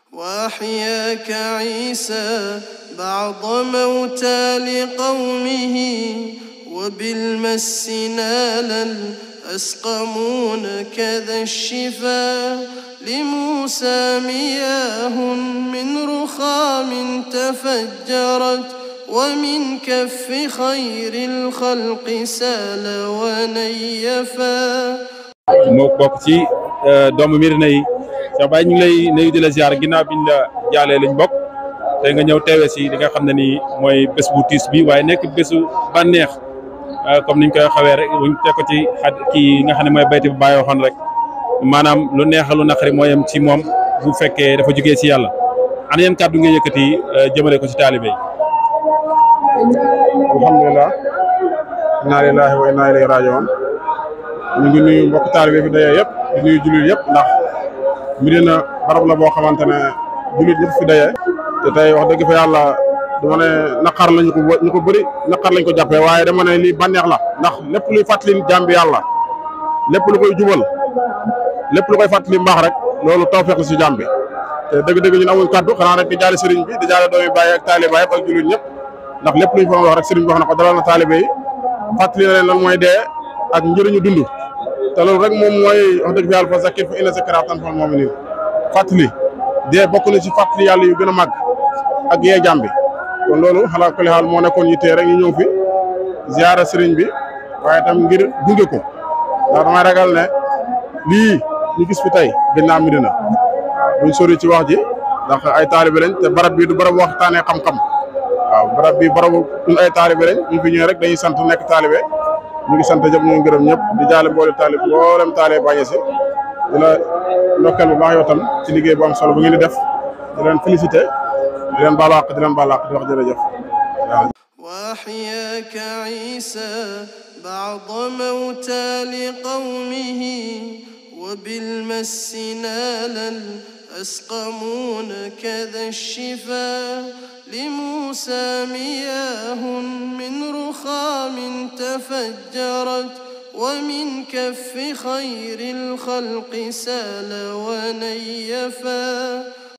وأحياك عيسى بعض موتى لقومه وبالمس نالا أسقمون كذا الشفا لموسى مياه من رخام تفجرت ومن كف خير الخلق سال ونيفا moo bokk ci doomu Médina yi Cheikh Baye ñu ngi lay nuyu di la ziar ginnaaw biñ la jaalee lañ bokk tey nga ñëw teewe si li nga xam ne nii mooy bés bu tiis bi waaye nekk bésu bànneex comme niñ koy xawee rek buñ teg ko ci xad kii nga xam ne mooy bayti bu Baye waxoon rek maanaam lu neex lu naqari moo yem ci moom bu fekkee dafa jógee si yàlla ana yan kàddu nga yëkkati jëmale ko ci taalibe yi. alhamdulilah inna lillahi wa inna ilayhi rajiun ñu ngi nuyu mbokk taalibe fi dayee yëpp di nuyu jullit yëpp ndax Médina barab la boo xamante ne jullit yëpp fi dayee te tey wax dëgg fa yàlla dama ne naqar lañu ko ñu ko bëri naqar lañ ko jàppee waaye dama ne lii bànneex la ndax lépp luy fàttali jàmbi yàlla lépp lu koy jubal lépp lu koy fàttali mbaax rek loolu tawfeex la si jàmbi te dëgg-dëgg ñun amuñ kaddu xanaa rek di jaale sëriñ bi di jaale doomi Baye ak taalibe yëpp ak jullit ñëpp ndax lépp luñ fa wax rek sëriñ bi wax na ko dalal na taalibe yi fàttali na leen lan mooy dee ak njëriñu dund te loolu rek moom mooy wax dëgg fi yàlla fa zakkir fa inna zikraa tanfa'ul mu'miniin fàttali dee bokk na ci fàttali yàlla yu gën a màgg ak yee jàmm bi kon loolu xalaat kulli xaal moo nekkoon yittee rek ñu ñëw fi ziyaara sëriñ bi waaye tam ngir gunge ko ndax damay ragal ne lii ñu gis fi tey gën naa Médina buñ sori ci wax ji ndax ay taalibe lañ te barab bi du barab waxtaanee xam-xam waaw barab bi barabu ñun ay taalibe lañ ñu fi ñëwee rek dañuy sant nekk taalibe ñu ngi sant ñëpp ñu ngi gërëm ñëpp di jaale mboolem taalib mboolem taalibe bañe si di la ndokkeel bu baax yow tam ci liggéey bu am solo bu ngeen di def di leen félicité di leen baalu àq di leen baalu àq di wax jërëjëf waaw وأحياك عيسى بعض موتى لقومه وبالمس نالا أسقمون كذا الشفا لموسى مياه من رخام تفجرت ومن كف خير الخلق سال ونيفا